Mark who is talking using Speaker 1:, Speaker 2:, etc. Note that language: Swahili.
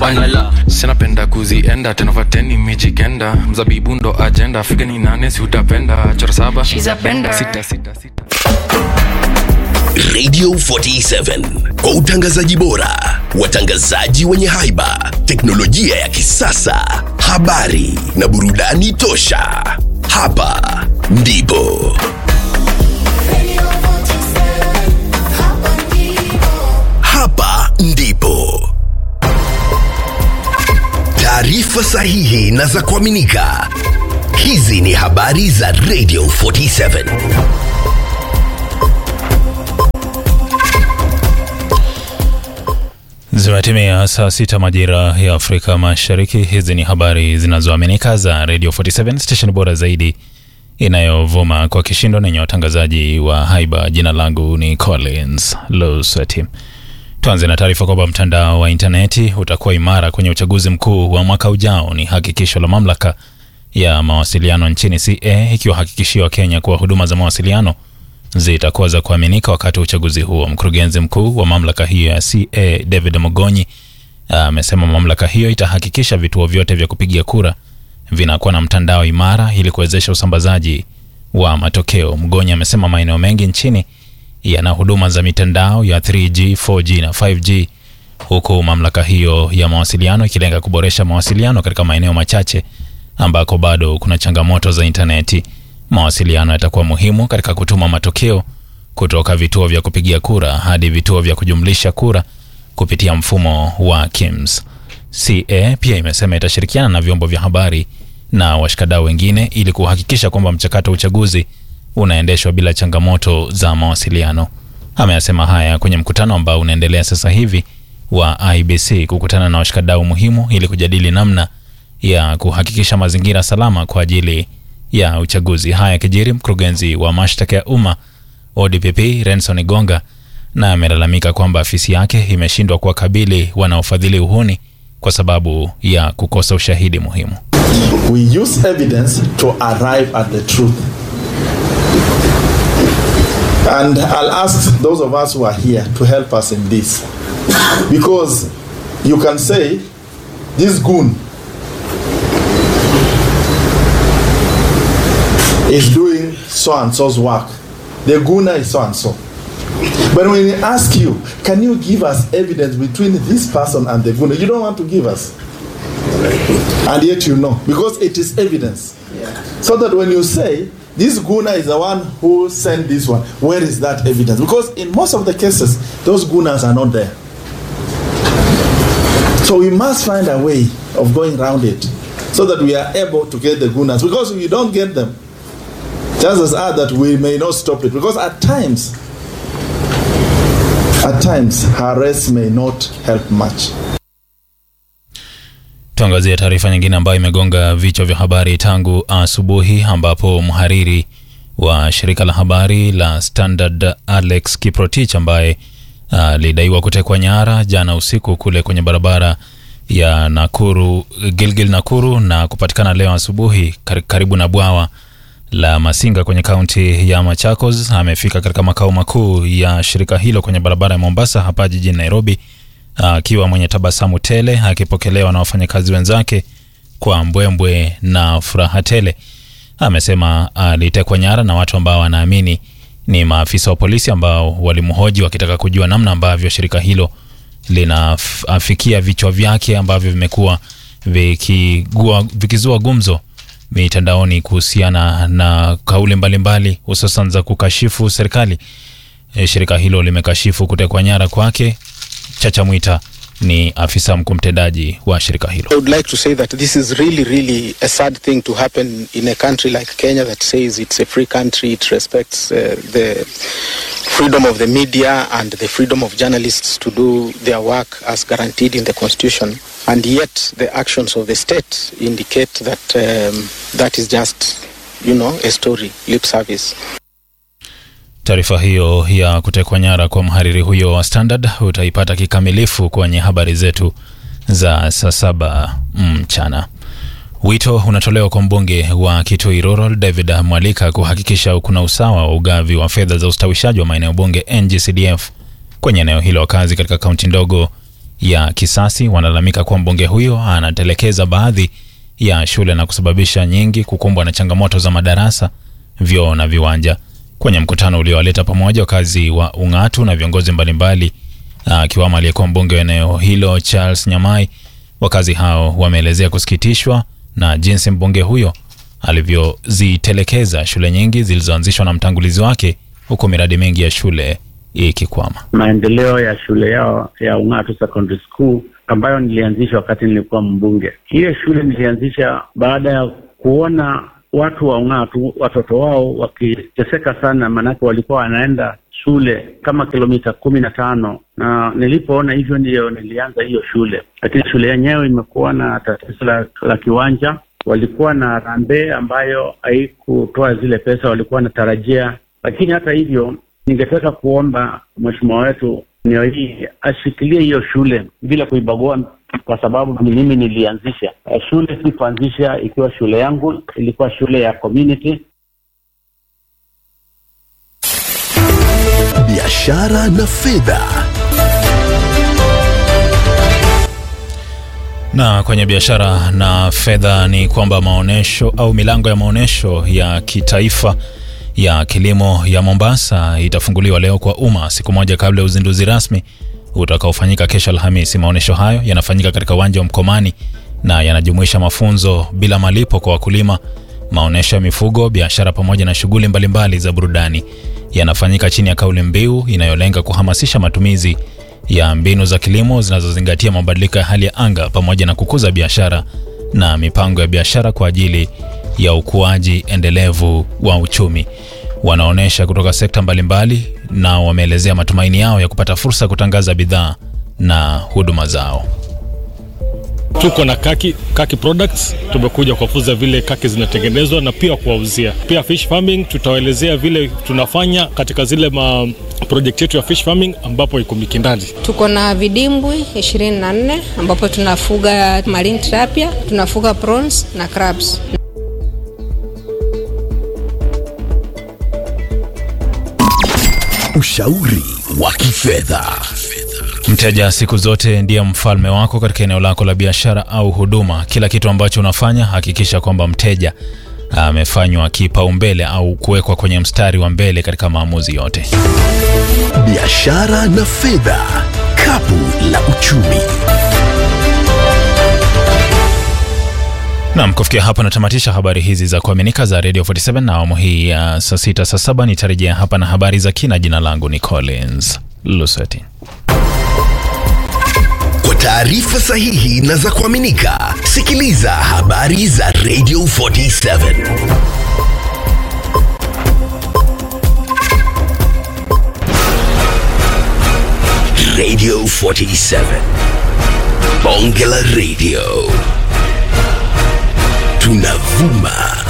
Speaker 1: Vanilla.
Speaker 2: sinapenda kuzienda tenovateni mijikenda mzabibu ndo ajenda figa ni nane si utapenda chora saba
Speaker 1: She's a bender.
Speaker 2: sita, sita, sita.
Speaker 3: Radio 47 kwa utangazaji bora, watangazaji wenye haiba, teknolojia ya kisasa, habari na burudani tosha. Hapa ndipo hapa ndipo taarifa sahihi na za kuaminika. Hizi ni habari za Radio 47.
Speaker 4: Zimetimia saa sita majira ya Afrika Mashariki. Hizi ni habari zinazoaminika za Radio 47 station bora zaidi inayovuma kwa kishindo na yenye watangazaji wa haiba. Jina langu ni Collins Losati. Tuanze na taarifa kwamba mtandao wa intaneti utakuwa imara kwenye uchaguzi mkuu wa mwaka ujao. Ni hakikisho la mamlaka ya mawasiliano nchini CA ikiwahakikishia Wakenya kuwa huduma za mawasiliano zitakuwa za kuaminika wakati wa uchaguzi huo. Mkurugenzi mkuu wa mamlaka hiyo ya CA David Mogonyi amesema mamlaka hiyo itahakikisha vituo vyote vya kupigia kura vinakuwa na mtandao imara ili kuwezesha usambazaji wa matokeo. Mgonyi amesema maeneo mengi nchini yana huduma za mitandao ya 3G, 4G na 5G huku mamlaka hiyo ya mawasiliano ikilenga kuboresha mawasiliano katika maeneo machache ambako bado kuna changamoto za intaneti. Mawasiliano yatakuwa muhimu katika kutuma matokeo kutoka vituo vya kupigia kura hadi vituo vya kujumlisha kura kupitia mfumo wa KIMS. CA pia imesema itashirikiana na vyombo vya habari na washikadau wengine ili kuhakikisha kwamba mchakato wa uchaguzi unaendeshwa bila changamoto za mawasiliano. Ameyasema haya kwenye mkutano ambao unaendelea sasa hivi wa IBC kukutana na washikadau muhimu ili kujadili namna ya kuhakikisha mazingira salama kwa ajili ya uchaguzi. Haya kijiri, mkurugenzi wa mashtaka ya umma ODPP Renson Igonga na amelalamika kwamba afisi yake imeshindwa kuwakabili wanaofadhili uhuni kwa sababu ya kukosa ushahidi muhimu.
Speaker 5: We use evidence to arrive at the truth. And I'll ask those of us who are here to help us in this. Because you can say, this goon is doing so and so's work. The gooner is so and so. But when we ask you, can you give us evidence between this person and the gooner? You don't want to give us. And yet you know, because it is evidence. So that when you say, this gooner is the one who sent this one, where is that evidence? Because in most of the cases, those gooners are not there. So we must find a way of going around it so that we are able to get the gooners. Because if we don't get them, chances are that we may not stop it. Because at times, at times, her arrest may not help much.
Speaker 4: Tuangazie taarifa nyingine ambayo imegonga vichwa vya habari tangu asubuhi, ambapo mhariri wa shirika la habari la Standard Alex Kiprotich ambaye alidaiwa kutekwa nyara jana usiku kule kwenye barabara ya Nakuru, Gilgil Nakuru, na kupatikana leo asubuhi kar- karibu na bwawa la Masinga kwenye kaunti ya Machakos. Amefika katika makao makuu ya shirika hilo kwenye barabara ya Mombasa hapa jijini Nairobi akiwa mwenye tabasamu tele akipokelewa na wafanyakazi wenzake kwa mbwembwe na furaha tele. Amesema alitekwa nyara na watu ambao anaamini ni maafisa wa polisi ambao walimhoji wakitaka kujua namna ambavyo shirika hilo linafikia vichwa vyake ambavyo vimekuwa vikigua- vikizua gumzo mitandaoni kuhusiana na kauli mbalimbali hususan za kukashifu serikali. E, shirika hilo limekashifu kutekwa nyara kwake. Chacha Mwita ni afisa mkuu mtendaji wa shirika hilo.
Speaker 6: I would like to say that this is really, really a sad thing to happen in a country like Kenya that says it's a free country, it respects uh, the freedom of the media and the freedom of journalists to do their work as guaranteed in the constitution. And yet the actions of the state indicate that um, that is just, you know, a story, lip service.
Speaker 4: Taarifa hiyo ya kutekwa nyara kwa mhariri huyo wa Standard utaipata kikamilifu kwenye habari zetu za saa saba mchana. Wito unatolewa kwa mbunge wa Kitui Rural David Mwalika kuhakikisha kuna usawa wa ugavi wa fedha za ustawishaji wa maeneo bunge NGCDF kwenye eneo hilo. Wakazi katika kaunti ndogo ya kisasi wanalalamika kuwa mbunge huyo anatelekeza baadhi ya shule na kusababisha nyingi kukumbwa na changamoto za madarasa, vyoo na viwanja. Kwenye mkutano uliowaleta pamoja wakazi wa Ung'atu na viongozi mbalimbali akiwamo aliyekuwa mbunge wa eneo hilo Charles Nyamai, wakazi hao wameelezea kusikitishwa na jinsi mbunge huyo alivyozitelekeza shule nyingi zilizoanzishwa na mtangulizi wake, huku miradi mingi ya shule ikikwama.
Speaker 1: maendeleo ya shule yao ya Ung'atu Secondary School ambayo nilianzisha wakati nilikuwa mbunge. Hiyo shule nilianzisha baada ya kuona watu wa Ung'atu watoto wao wakiteseka sana, maanake walikuwa wanaenda shule kama kilomita kumi na tano na nilipoona hivyo ndiyo nilianza hiyo shule, lakini shule yenyewe imekuwa na tatizo la, la kiwanja. Walikuwa na harambee ambayo haikutoa zile pesa walikuwa wanatarajia, lakini hata hivyo ningetaka kuomba mheshimiwa wetu eneo hii ashikilie hiyo shule bila kuibagua, kwa sababu ni mimi nilianzisha Eh, shule. Si kuanzisha ikiwa shule yangu, ilikuwa shule ya community.
Speaker 3: biashara na fedha.
Speaker 4: Na kwenye biashara na fedha ni kwamba maonyesho au milango ya maonyesho ya kitaifa ya kilimo ya Mombasa itafunguliwa leo kwa umma siku moja kabla ya uzinduzi rasmi utakaofanyika kesho Alhamisi. Maonyesho hayo yanafanyika katika uwanja wa Mkomani na yanajumuisha mafunzo bila malipo kwa wakulima, maonyesho ya mifugo, biashara pamoja na shughuli mbalimbali za burudani. Yanafanyika chini ya kauli mbiu inayolenga kuhamasisha matumizi ya mbinu za kilimo zinazozingatia mabadiliko ya hali ya anga pamoja na kukuza biashara na mipango ya biashara kwa ajili ya ukuaji endelevu wa uchumi. Wanaonyesha kutoka sekta mbalimbali na wameelezea matumaini yao ya kupata fursa ya kutangaza bidhaa na huduma zao.
Speaker 7: Tuko na kaki, kaki products. Tumekuja kuwafunza vile kaki zinatengenezwa na pia kuwauzia. Pia fish farming, tutawaelezea vile tunafanya katika zile ma project yetu ya fish farming ambapo iko Mikindani.
Speaker 8: Tuko na vidimbwi 24 ambapo tunafuga marine tilapia, tunafuga prawns na crabs.
Speaker 3: Ushauri wa kifedha.
Speaker 4: Mteja siku zote ndiye mfalme wako katika eneo lako la biashara au huduma. Kila kitu ambacho unafanya, hakikisha kwamba mteja amefanywa kipaumbele au kuwekwa kwenye mstari wa mbele katika maamuzi yote.
Speaker 3: Biashara na fedha, kapu la uchumi.
Speaker 4: Nam, kufikia hapa natamatisha habari hizi za kuaminika za Radio 47 na awamu hii ya saa sita saa saba nitarejea hapa na habari za kina. Jina langu ni Collins Luseti.
Speaker 3: Kwa taarifa sahihi na za kuaminika, sikiliza habari za Radio 47. Radio 47. Bonge la Radio. Tunavuma